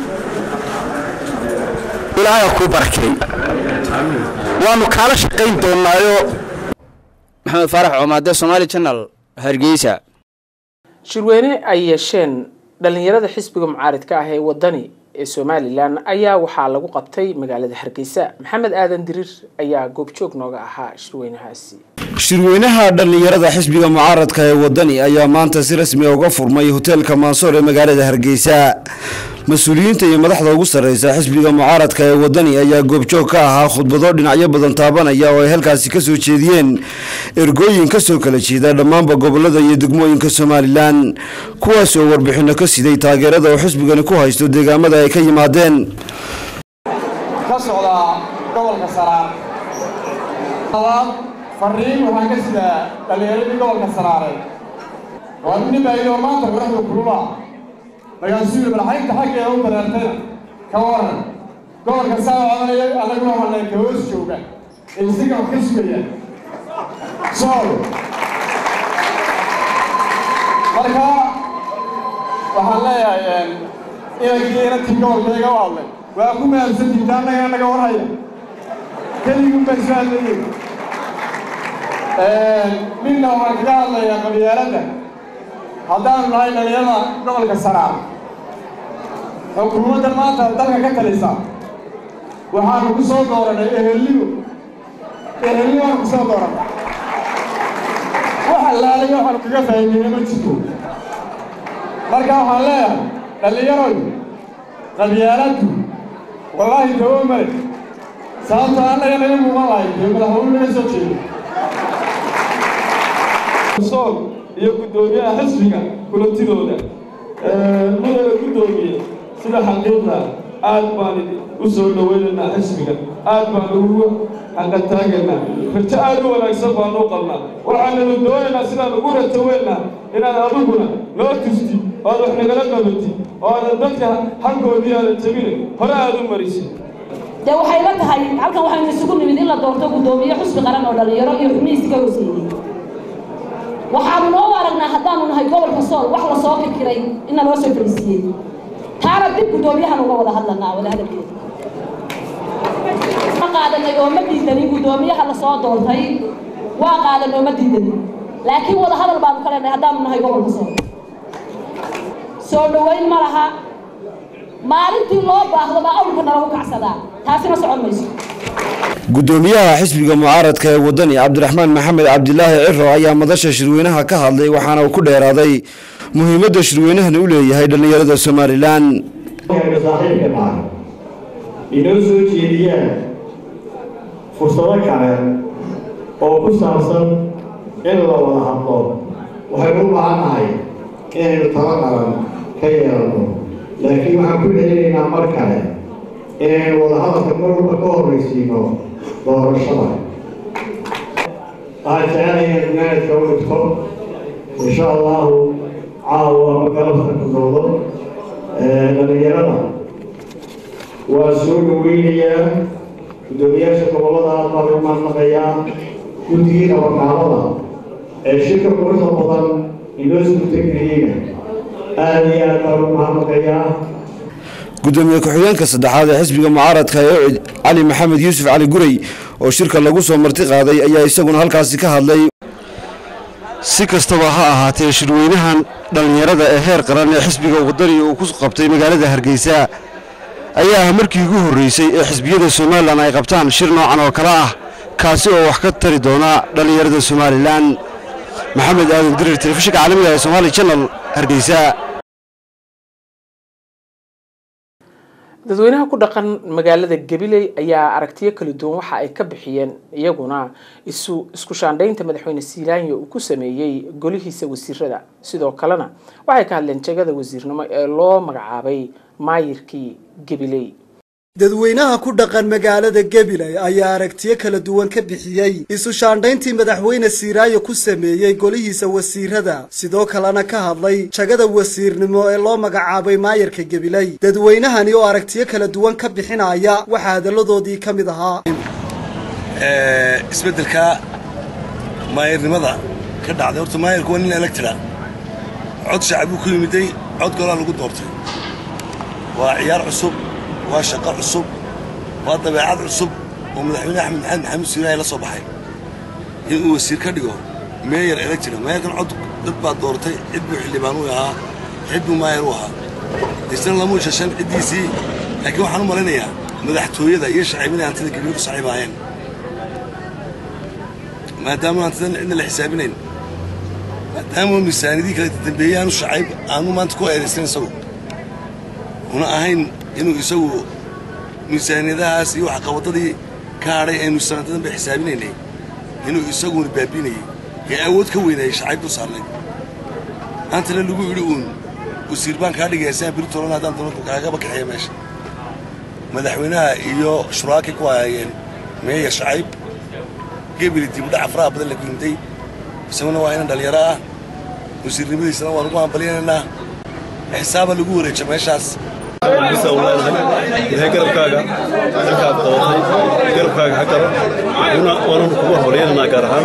ilaahay ha kuu barakeey waanu kaala shaqayn doonaayo
maxamed faarax coomaade somaali janal hargeysa
shirweyne ay yeesheen dhallinyarada xisbiga mucaaridka ah ee wadani ee somalilan ayaa waxaa lagu qabtay magaalada hargeysa maxamed aadan diriir ayaa goobjoog nooga ahaa shirweynahaasi
shirweynaha dhallinyarada xisbiga mucaaradka ee wadani ayaa maanta si rasmi a uga furmay hoteelka maansoor ee magaalada hargeysa mas-uuliyiinta iyo madaxda ugu sarreysa xisbiga mucaaradka ee wadani ayaa goobjoog ka ahaa khudbado dhinacyo badan taabanaya oo ay halkaasi ka soo jeediyeen ergooyin ka soo kala jeeda dhammaanba gobolada iyo degmooyinka somalilan kuwaas oo warbixinno ka siday taageerada oo xisbigani ku haysto deegaamada ay ka yimaadeen
ka socdaa gobolka saraar fariin waxaan ka sidaa dhallinyaradii gobolka saraareed waa nin baa yidhi maanta madaxda kulula markaasuu yidhi balxaynta xaggeeda u dareertayna ka waran gobolka saa odanaya annaguna wanay ka hoos jooga ilsiga wax ka sugaya sool marka waxaan leeyahay inankii inantii gobolkayga u hadlay waa ku mahadsantiinta annaga annaga warhaya keligun baan soo hadlayay midna waxaan kaga hadlayaa qabyaaladda haddaanu nahay dhalinyarada gobolka saraar xukuumadda maanta dalka ka talisa waxaanu ku soo dooranay ehelnigo ehelnigoanu ku soo dooranay wax allaalay waxaanu kaga fahimeyna ma jirto marka waxaan leeyahay dhallinyaroy qabyaaladdu wallaahi dawo male sababtoo annaga naga muuqan lahay dee madaxweyne naga soo jeedo
sool iyo guddoomiyaha xisbiga kulantidooda mudana guddoomiye sida xaqiiqda aad baan u soo dhowaynaynaa xisbiga aad baan ugu xaqataagaynaa rajo aad u wanaagsan baan u qabnaa waxaananu doonaynaa sidaan ugu rataweynaa inaad adiguna noo tusti oad wax nagala qabatid oo aadan dadka xaggoodii aadan jebine hore aad u marisid
dee waxay la tahay halkan waxaynu isugu nimid in la doorto guddoomiye xusbi qaran oo dhallinyaro iyo xubnihiisi ka hooseeyey waxaanu noo aragnaa haddaanu nahay gobolka sool wax la soo kirkiray inna loo soo fariisiiyey taana dib guddoomiyahan uga wada hadlanaa wada hadalkeeda ma qaadanay oo ma diidanin guddoomiyaha la soo doortay waa qaadan oo ma diidanin laakiin wada hadal baanu ka leenahay haddaanu nahay gobolka sool soo dhoweyn ma laha maalintii loo baahdo baa awlka nalagu kacsadaa taasina socon mayso
gudoomiyaha xisbiga mucaaradka ee wadani cabdiraxmaan maxamed cabdilaahi ciro ayaa madasha shirweynaha ka hadlay waxaana uu ku dheeraaday muhiimadda shirweynahani u leeyahay dhallinyarada somalilan
saaxiibka dhaca inoo soo jeediyaan fursado kale oo ku saabsan in la wada hadlo waxaynu u baahan nahay inaynu talo qaran ka yeelanno laakiin waxaan ku celinaynaa mar kale inaynu wada hadalka mar walba ka horraysiino doorashada waxaan jecelayaa gunaanadka u dhigto insha allahu caawa magalabta ku dowdo dhallinyarada waa soo dhaweynayaa guddoomiyaasha gobollada aad baan u mahadnaqayaa guddigii nabadgaalada ee shirka quruxda badan inoo suurtageliyeyna aad iyo aad baan u mahadnaqayaa
gudoomiye ku-xigeenka saddexaad ee xisbiga mucaaradka ee ucid cali maxamed yuusuf cali gurey oo shirka lagu soo marti qaaday ayaa isaguna halkaasi ka hadlay si kastaba ha ahaatee shirweynahan dhallinyarada ee heer qaran ee xisbiga wadani uu ku qabtay magaalada hargeysa ayaa ah markii ugu horreysay ee xisbiyada somalilan ay qabtaan shir noocan oo kale ah kaasi oo wax ka tari doona dhallinyarada somalilan maxamed aadan dirir telefishinka caalamiga ee somaali janal hargeysa
dadweynaha ku dhaqan magaalada gabiley ayaa aragtiyo kala duwan waxa ay ka bixiyeen iyaguna isu isku shaandhaynta madaxweyne siilaanya uu ku sameeyey golihiisa wasiirada sidoo kalena waxay ka hadleen jegada wasiirnimo ee loo magacaabay maayirkii gabiley
dadweynaha ku dhaqan magaalada gabiley ayaa aragtiyo kala duwan ka bixiyey isu shaandhayntii madaxweyne siiraayo ku sameeyey golihiisa wasiirada sidoo kalena ka hadlay jagada wasiirnimo ee loo magacaabay maayarka gabiley dadweynahani oo aragtiyo kala duwan ka bixinaya waxaa hadalladoodii ka mid ahaa
isbeddelka maayarnimada ka dhacday horta maayarku waa nin electra cod shacab uu ku yimiday cod golaa lagu doortay waa ciyaar cusub waa shaqo cusub waa dabeecad cusub oo madaxweyne axmed maxamed maxamuud siiraaye la soo baxay inuu wasiir ka dhigo meeyar electra meeyarkan cod dad baa doortay cid buu xildhibaan u ahaa cid buu maayar u ahaa isna lamuu shashan ciddiisii laakiin waxaan u malaynayaa madaxtooyada iyo shaciibinay hantida gabiyo ku saxiibaayeen maadaama hantidan cidna la xisaabinayn maadaama miisaanidii kala dambeeyey aanu shacayb aanu maanta ku eedaysan isagu una ahayn inuu isagu miisaaniyadahaas iyo waxqabadadii ka hadhay aynu sanadadan bay xisaabinaynay inuu isaguna baabiinayay ee awood ka weynayay shacayb dul saarnayd maantana lagu idhi uun wasiir baan kaa dhigaya siaan beri tolan haddaan doono kaagaba kaxeeya meesha madaxweynaha iyo shuraakii ku hayeen meeya shacayb gebeli dibudhac faraha badan la guyimday isaguna waa inan dhallinyaro ah wasiirnimadiisana waan ugu hambalyanaynaa xisaaba lagu wareeja meeshaas
ilahay garabkaaga halkaad qabatay garabkaaga ha garo waananu kugu hormaryananaa gaar ahaan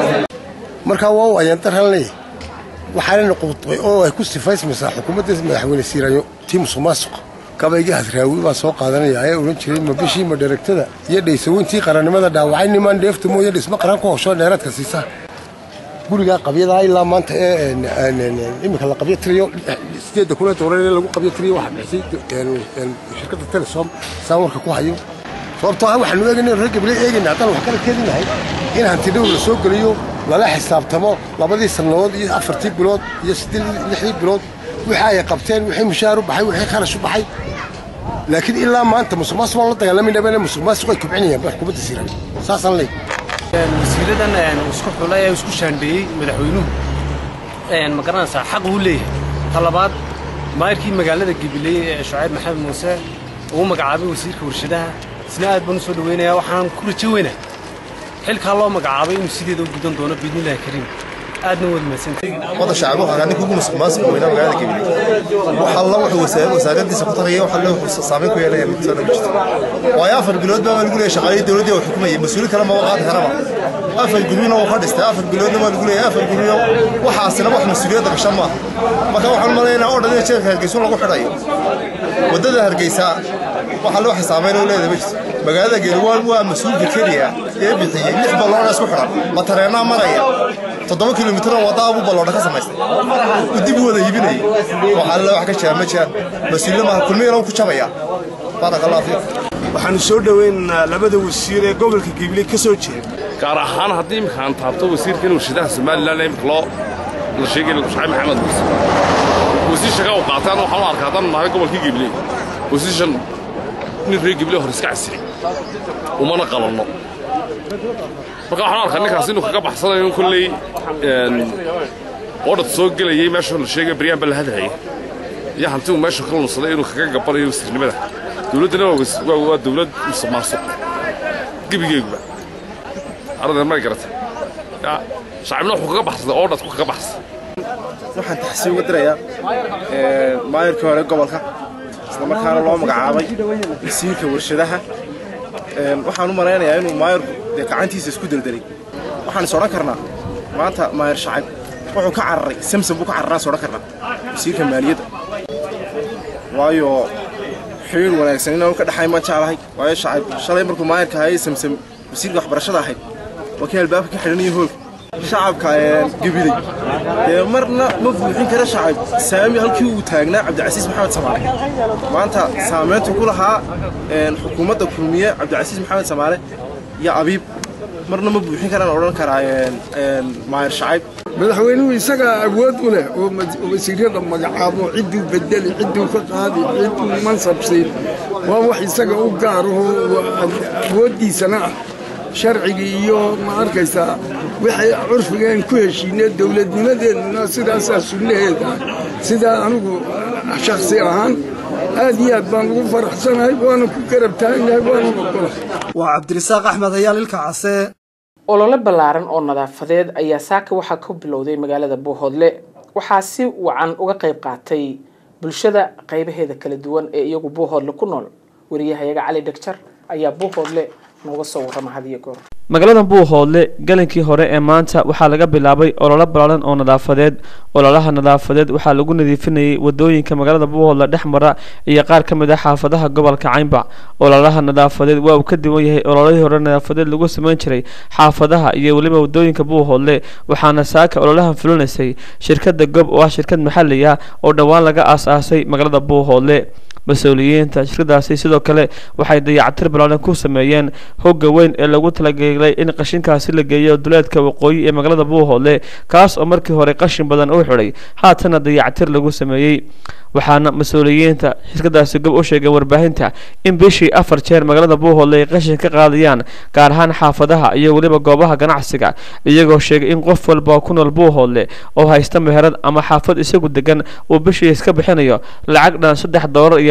markaa waa u ayaan darhalnay waxaanana qubtay oo ay ku sifaysmaysaa xukuumadda madaxweyne siiraanyo tii musuq maasuqa gabayga hasraawi baa soo qaadanaya ayaa odhan jiray ma bishii ma dheragtada iyo dhaysaweyntii qarannimada dhaawacay nimaan dheefta mooye dhisma qaran ku hosho dheeraadka siisa gurigaa qabyadaa ilaa maanta ee iminka la qabyo tiriyo sideedda kuna doolar ee lagu qabyo tiriyo waxaa bixisay shirkadda telesom saan warka ku hayo sababtoo ah waxaanu eegayna reer gabley eegayna haddaan wax kala keeni lahay in hanti dhow la soo geliyo lala xisaabtamo labadii sannadood iyo afartii bilood iyo lixdii bilood wixii ay qabteen wixii mushaar u baxay wixii kharash u baxay laakiin ilaa maanta musuq maasuq waan la dagaalamayna musuq maasuq ay kobcinayaan xukuumadda siiran saasaan leey
wasiiradan isku xulay ee isku shaandheeyey madaxweynuhu ma garanaysaa xaq uu leeyahay talabaad maayirkii magaalada gabiley ee shucayb maxamed muuse uu magacaabay wasiirka warshadaha isna aad baan u soo dhaweynayaa waxaan ku rajo weynaa xilkaa loo magacaabay inuu sideeda u gudan doono biidnillahi kariim aadna waad mahadsantahay
wada shacab waxaa ninka ugu musuqmaasuqa weynaa magaalada gabiley waxa alla wuxuu wasaaradiisa ku tagaya waxa alle wuxuu saameyn ku yeelaya midtoona ma jirto waayo afar bilood baa lagu leeyahay shaqaalihii dowladdii oo xukumayay mas-uuli kale maba qaadi karaba afar gurmina wuu ka dhistay afar biloodna waa lagu leeyahay afar gurmina waxaasina wax mas-uuliyadda gashan maaha marka waxaan malaynaa oo dhan in jeerka hargeysun lagu xidhayo waddada hargeysa waxa loo xisaabeyn oo leedahay ma jirto magaalada geelwaan waa mas-uulka keliya ee bixiyey lix balloona isku xidhan ma tareenaa maraya toddoba kilomitir oo wadda abuu balloodha ka samaystay uu dib u wada iibinayay waxa alle wax ka jira ma jiraan mas-uuliyad maaha kulmiyana ku jabaya baaraka allah fiikum
waxaanu soo dhoweynaynaa labada wasiir ee gobolka gibley ka soo jeeda
gaar ahaan haddii imika aan taabto wasiirkan warshadaha somalilan imika loo la sheegay shucayb maxamed muuse wasiir shaqa u qaataan waxaan u arkaa haddaan nahay gobolkii gibley wasiirshan nin reer gibley hor iska casiri umana qalanno marka waxaan u arkaa ninkaas inuu kaga baxsanayo in kolley odhad soo gelayay meesha la sheegay baryaan baa la hadlaya iyo hanti uu meesha ka lunsaday inuu kaga gabanayo wasiirnimada dowladdana waa dowlad musuqmaasuq gebigeeguba ardadan may garatay shacabna wuxuu kaga baxsaday oodhadku kaga baxsay
waxaan taxsiin uga dirayaa maayirkii hore gobolka isla markaana loo magacaabay wasiirka warshadaha waxaan u malaynayaa inuu maayirku dee gacantiisa isku deldelay waxaan is odhan karnaa maanta maayir shacab wuxuu ka cararay samsam buu ka cararaan is odhan karnaa wasiirka maaliyadda waayo xiriir wanaagsan inaan ka dhaxay ma jeclahay waayo shacab shalay markuu maayirka hayay samsam wasiirka waxbarashada ahayd waa kii albaabka ka xidhanaya hoolka shacabka gebiday dee marna ma buuxin kara shacab saami halkii uu taagnaa cabdicasiis maxamed samaale maanta saamayntu ku lahaa xukuumadda kulmiye cabdicasiis maxamed samaale iyo abiib marna ma buuxin karaan odhan karaa maayir shacayb
madaxweynuhu isagaa awood u leh oo wasiirada magacaabo cidduu bedeli cidduu ka qaadi cidduu mansab siin waa wax isaga u gaaraho awooddiisana ah sharcigii iyo ma arkaysaa wixii curfigeen ku heshiinee dowladnimadeeduna sidaasaa sunnaheeda sidaa anigu shakhsi ahaan aad iyo aad baan ugu faraxsanahay waana ku garab taagnahay waana ogola
waa cabdirisaaq axmed hayaal ilka case
olole ballaaran oo nadaafadeed ayaa saaka waxaa ka bilowday magaalada buuhoodle waxaa si wacan uga qayb qaatay bulshada qaybaheeda kala duwan ee iyagu buuhoodle ku nool wariyahayaga cali dhegjar ayaa buuhoodle nooga soo warrama hadiyo goor
magaalada buuhoodle galinkii hore ee maanta waxaa laga bilaabay ololo ballaaran oo nadaafadeed ololaha nadaafadeed waxaa lagu nadiifinayay wadooyinka magaalada buuhoodle dhex mara iyo qaar ka mid ah xaafadaha gobolka caynba ololaha nadaafadeed waa uu ka duwan yahay ololadii hore nadaafadeed lagu samayn jiray xaafadaha iyo weliba wadooyinka buuhoodle waxaana saaka ololahan fulinaysay shirkada gob oo ah shirkad maxali ah oo dhowaan laga aas-aasay magaalada buuhoodle mas-uuliyiinta shirkadaasi sidoo kale waxay dayactir ballaaran ku sameeyeen hogga weyn ee lagu talagelay in qashinkaasi la geeyo duleedka waqooyi ee magaalada buuhoodle kaas oo markii hore qashin badan u xidhay haatana dayactir lagu sameeyey waxaana mas-uuliyiinta shirkadaasi gob u sheegay warbaahinta in bishii afar jeer magaalada buuhoodle ay qashin ka qaadayaan gaar ahaan xaafadaha iyo weliba goobaha ganacsiga iyagoo sheegay in qof walba ku nool buuhoodle oo haysta meherad ama xaafad isagu degan uu bishii iska bixinayo lacag dhan saddex doolar iyo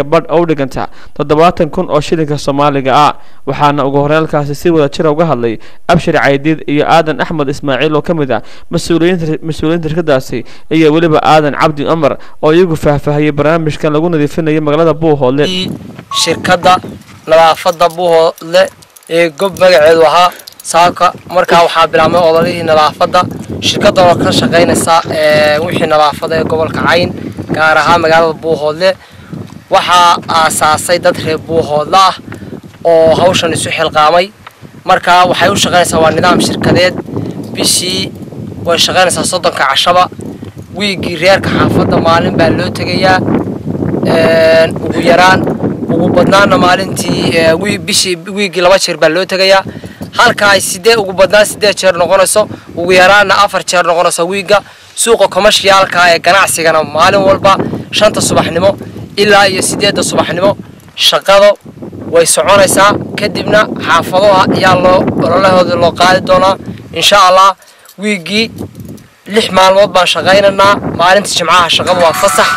badh oo u dhiganta toddobaatan kun oo shilinka soomaaliga ah waxaana ugu horeelkaasi si wada jira uga hadlay abshir caydiid iyo aadan axmed ismaaciil oo ka mid ah mas-uuliyiinta mas-uuliyiinta shirkadaasi iyo weliba aadan cabdi cumar oo iyagu faahfaahiyey barnaamijkan lagu nadiifinayo magaalada buuhoodle
shirkadda nadaafadda buuhoodle ee gob magaceedu ahaa saaka markaa waxaa bilaabmay ololihii nadaafadda shirkadda oo ka shaqaynaysa wixii nadaafada ee gobolka cayn gaar ahaan magaalada buuhoodle waxaa aasaasay dad reer buuhoodle ah oo hawshan isu xilqaamay markaa waxay u shaqaynaysaa waa nidaam shirkadeed bishii way shaqaynaysaa soddonka cashaba wiiggii reerka xaafadda maalin baa loo tegayaa ugu yaraan ugu badnaana maalintii bishii wiiggii laba jeer baa loo tegayaa halka ay sidee ugu badnaan sideed jeer noqonayso ugu yaraanna afar jeer noqonayso wiigga suuqa komashiyaalka ee ganacsigana maalin walba shanta subaxnimo ilaa iyo sideedda subaxnimo shaqada way soconaysaa kadibna xaafadaha ayaa loo ololahooda loo qaadi doonaa insha allah wiiggii lix maalmood baan shaqaynaynaa maalinta jimcaha shaqada waa fasax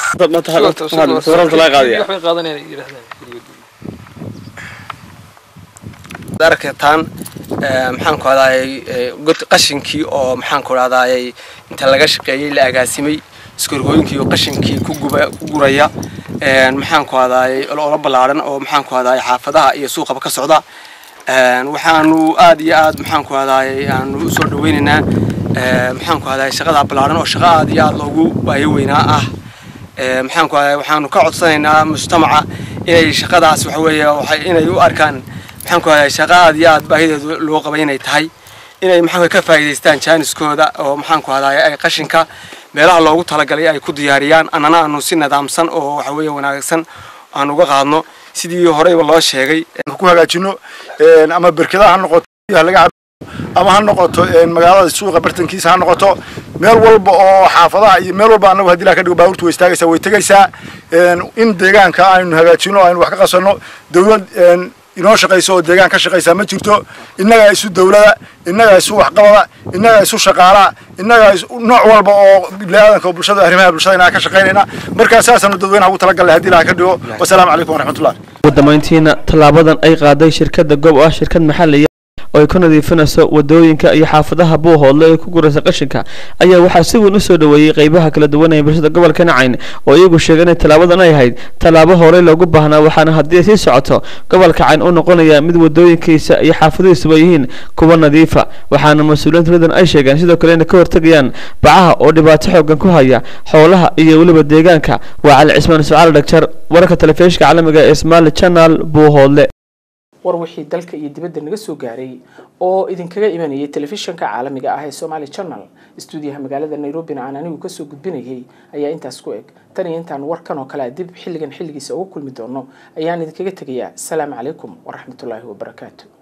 arkataan maxaan ku hadayay qashinkii oo maxaan ku dhahdaayay inta laga shaqeeyey la agaasimay iskorgooyinkii oo qashinkii ku guraya maxaan ku hadayay olo ballaaran oo maxaan ku hadayay xaafadaha iyo suuqaba ka socda waxaanu aad iyo aad maxaan ku hadayay aanu usoo dhaweynaynaa maxaan ku hadayay shaqada ballaaran oo shaqo aad iyo aad loogu baayo weynaa ah maxaan ku hadayay waxaanu ka codsanaynaa mujtamaca inay shaqadaas waxa weeye inay u arkaan maxaan ku hadayay shaqo aad iyo aad baahideedu loo qabay inay tahay inay maxaan ka faa'iidaystaan jaaniskooda oo maxaan ku hadayay ay qashinka meelaha loogu talagalay ay ku diyaariyaan annana aanu si nidaamsan oo waxa weeye wanaagsan aan uga qaadno sidii horeyba loo sheegay
ku hagaajino ama berkadaha ha noqoto laga ama ha noqoto magaalada suuqa bartankiisa ha noqoto meel walba oo xaafadaha iyo meel walba annagu haddii la ka dhigo baabuurtu way istaagaysaa way tegaysaa in deegaanka aynu hagaajino aynu wax ka qasanno dawlad inoo shaqayso oo deegaan ka shaqaysaa ma jirto innagaa isu dawlada innagaa isu waxqabada innagaa isu shaqaalaa innagaa nooc walba oo biniaadanka oo bulshada arrimaha bulshada inaa ka shaqaynayna markaa saasaanu dadweynaha ugu talagalnay haddii ilaha ka dhigo wasalaamu calaykum waraxmatullah
ugu dambeyntiina tallaabadan ay qaaday shirkadda gob oo ah shirkad maxalliya oo ay ku nadiifinayso wadooyinka iyo xaafadaha buuhoodle ee ku guraysa qashinka ayaa waxaa si weyn u soo dhoweeyey qaybaha kala duwan ee bulshada gobolka nacayn oo iyagu sheegay inay tallaabadan ay ahayd tallaabo horey loogu baahnaa waxaana haddii ay sii socoto gobolka cayn u noqonaya mid wadooyinkiisa iyo xaafadihiisuba yihiin kuwa nadiifa waxaana mas-uuliyiinta ridan ay sheegeen sidoo kale inay ka hortegayaan bacaha oo dhibaato xoogan ku haya xoolaha iyo weliba deegaanka waa cali cismaan ismacaal dhagjar wararka telefishinka caalamiga ee smaali channel buuhoodle
war wixii dalka iyo dibadda naga soo gaaray oo idinkaga imanayay telefishanka caalamiga ah ee somaali channel stuudiyaha magaalada nairobina aan anigu kasoo gudbinayay ayaa intaas ku eg tan iyo intaan warkan oo kale dib xilligan xilligiisa uga kulmi doono ayaan idinkaga tegayaa asalaamu calaykum waraxmatullaahi wabarakaatu